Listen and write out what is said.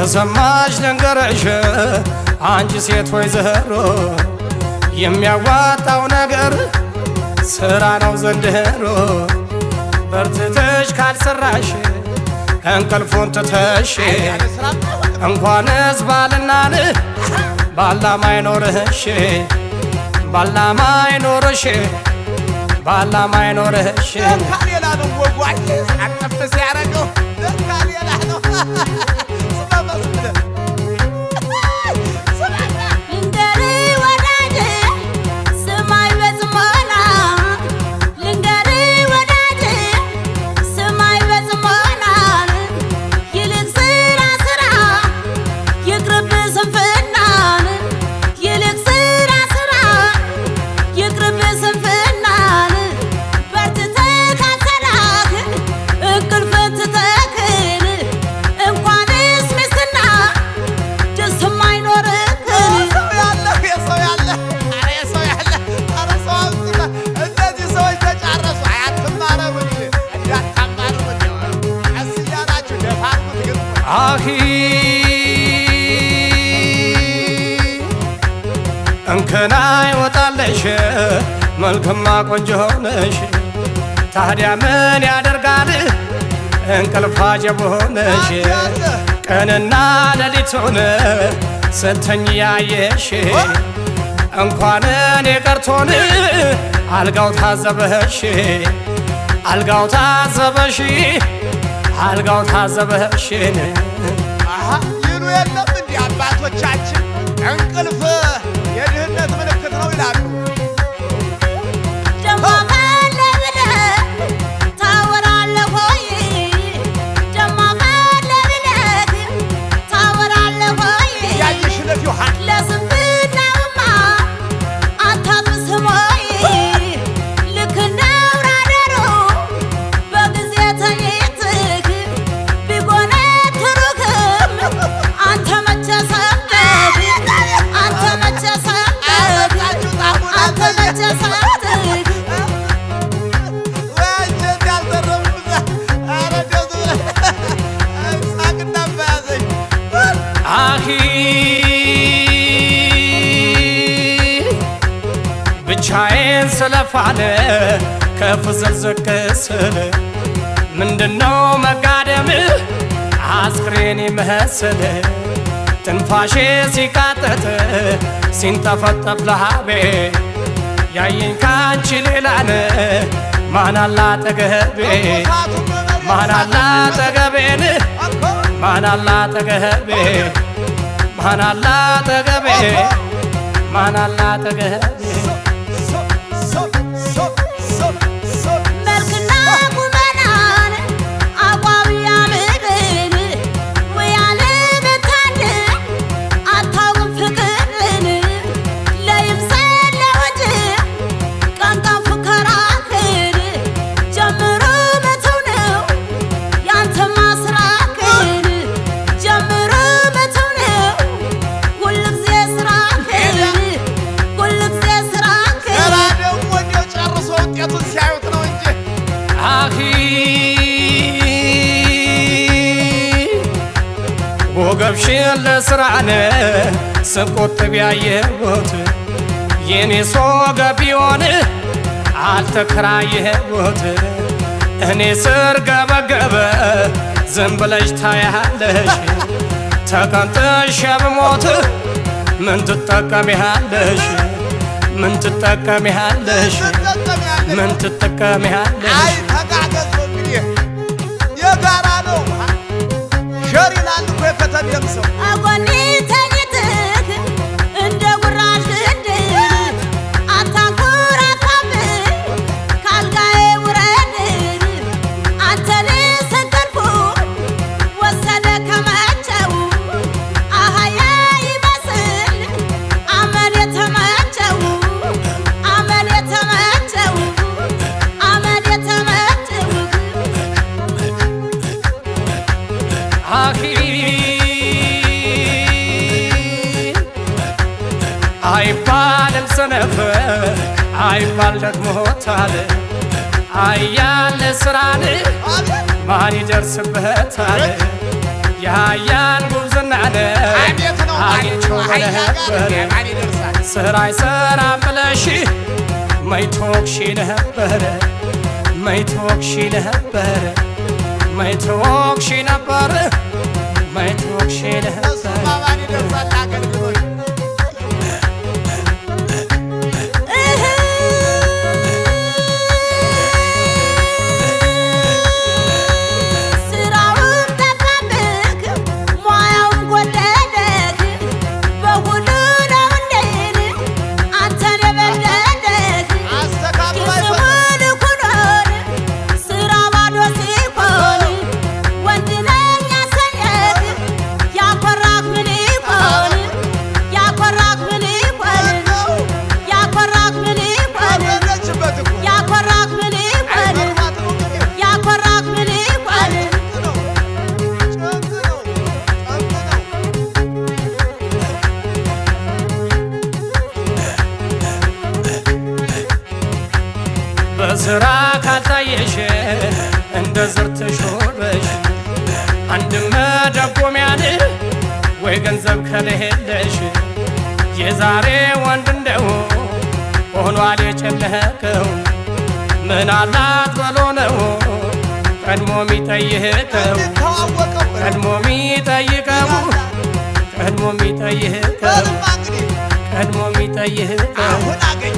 ከሰማሽ ልንገርሽ አንቺ ሴት ወይዘሮ የሚያዋጣው ነገር ስራ ነው ዘንድሮ በርትተሽ ካልሰራሽ እንቅልፉን ትተሽ እንኳንስ ባልናን ባላማ አይኖርሽ ባላማ አይኖርሽ ባላማ አይኖርሽ ለካ ሌላ ነው ወጉ አጠፍ ሲያረገው ለካ ሌላ ነው ስማ መስለ ልንገርህ ወዳጄ ስማኝ በጽሞና ልንገርህ ወዳጄ ስማኝ በጽሞና ይልቅ ስራ ስራ ይቅርብህ ስንፍናን ይልቅ ስራ ስራ ይቅርብህ ስንፍናን በርትተህ ካልሰራህ እንቅልፍን ትተክን እንኳንስ ሚስትና ደስ የማይኖርህን ሰው ያለ የሰው ያለ ኧረ የሰው ያለ ኧረ ሰው አምጥታ እነዚህ ሰዎች ተጫረሱ አያትማረም እንዳታማረም ቀስ እያላችሁ ደፋ አድርጉት ግን አሂ እንከና ይወጣለሽ መልክማ ቆንጆ ሆነሽ ታዲያ ምን ያደርጋል እንቅልፍ አጀብ ሆነሽ ቀንና ሌሊቱን ስተኝ ያየሽ እንኳን እኔ ቀርቶን አልጋው ታዘበሽ አልጋው ታዘበሽ አልጋው ታዘበሽን አሀ ይሉ የለም እንዲህ አባቶቻችን እንቅልፍ የድህነት ምልክት ነው ይላሉ። ደሞ ካለ ብለህ ታወራለህ ሆይ ደሞ ካለ ብለህ ታወራለህ ሆይ ያየሽ ለፊው ሀ ለስንፍናውማ አታብስም ሆይ ልክ እንደ አውራ ዶሮ በጊዜ ተኝተህ ቢጎነትሩህም አንተ መቼ ሰምተህ አንተ መቼ ሰምተህ አመጣችሁ ጣሙን አንተ መቼ ሰምተህ ወንጀት ያልተረፉት ኧረ ደስ ሳቅና በያዘኝ አሂ ብቻዬን ስለፋለ ከፍ ዘልዘቅ ስል ምንድነው መጋደም አስክሬን ይመስል ትንፋሼ ሲቃጠጥ ሲንጠፈጠፍ ለሃቤ ያየኝ ካንቺ ሌላን ማናላ አጠገቤ ማናላ አጠገቤን ማናላ አጠገቤ ማናላ አጠገቤ ማናላ አጠገቤ መልክና ቁመናን አቋም ያምርን ሙያለ መታደል አታውቅም ፍቅርን ለይምሰል ለወጅ ቀን ቀን ፉከራህን ጀምሮ መተው ነው ያንተማ ስራህን ጀምሮ መተው ነው ሁልጊዜ ስራህን ሁልጊዜ ስራህን ገና ደግሞ እንዲያው ጨርሶ ውጤቱን ሲያዩት ነው እንጂ አኺ ወገብሽን ለስራነ ስቆጥብ ያየሁት የኔ ሶገ ቢሆን አልተከራየሁት እኔ ስር ገበገበ ዝም ብለሽ ታያለሽ ተቀንጥሽ ብሞት ምን ትጠቀሚያለሽ ምን ትጠቀሚያለሽ ትጠቀሚያለሽ ምን ትጠቀሚያለሽ አይ ተጋገዙ እንግዲህ የጋራ ነው ሸር ይላል እኮ የከተሜም ሰው አጎኒ ተኝተህ እንደ ጉራሽ እንድን አታንኮራፋብኝ ካልጋዬ ውረድ አንተን ስንቅልፉ ወሰደ ከመቸው አህያ ይመስል አመል የተመቸው አመል የተመቸው አመል የተመቸው አኺ አይባልም ሰነፍ አይባል ደግሞ ታለ አያለ ስራን አቤት ማን ይደርስበታል? የሀያን ጉብዝናን ከአህያ ጋር ነበር ማን ይደርሳል? ስራ አይሰራ ብለሽ መይቶክሺ ነበር መይቶክሺ ነበር መይቶክሺ ነበር መይቶክሺ እሱማ ነበር ማን ይደርሳል? አገልግሎት እህ ስራውን ጠፋብህ ሙያውን ጎደለህ በሁሉ ነው እንዴን አንተን የበደለህ አስተካክሎ አይፈ- የስሙን ኩኖን ስራ ባዶ ሲሆን ወንድ ነኝ ያሰኘህ ያኮራህ ምን ይሆን ያኮራህ ምን ይሆን ያኮራህ ምን ይሆን አበረችበት እኮ። ያኮራህ ምን ይሆን አይፈርማት ነው እንግዲህ። ያኮራህ ምን ይሆን ጭንቅ ነው፣ ጭንቅ ነው፣ ጭንቅ ነው። በስራ ካልታየሽ እንደ ዝር ትሾረሽ አንድ መደጎሚያን ወይ ገንዘብ ከሌለሽ የዛሬ ወንድ እንደው ሆኗል የጨነቀው ምን አላት ብሎ ነው ቀድሞ የሚጠይቀው እንድታዋወቀው ቀድሞ የሚጠይቀው ቀድሞ የሚጠይቀው በልማ እንግዲህ ቀድሞ የሚጠይቀው አሁን አገኘ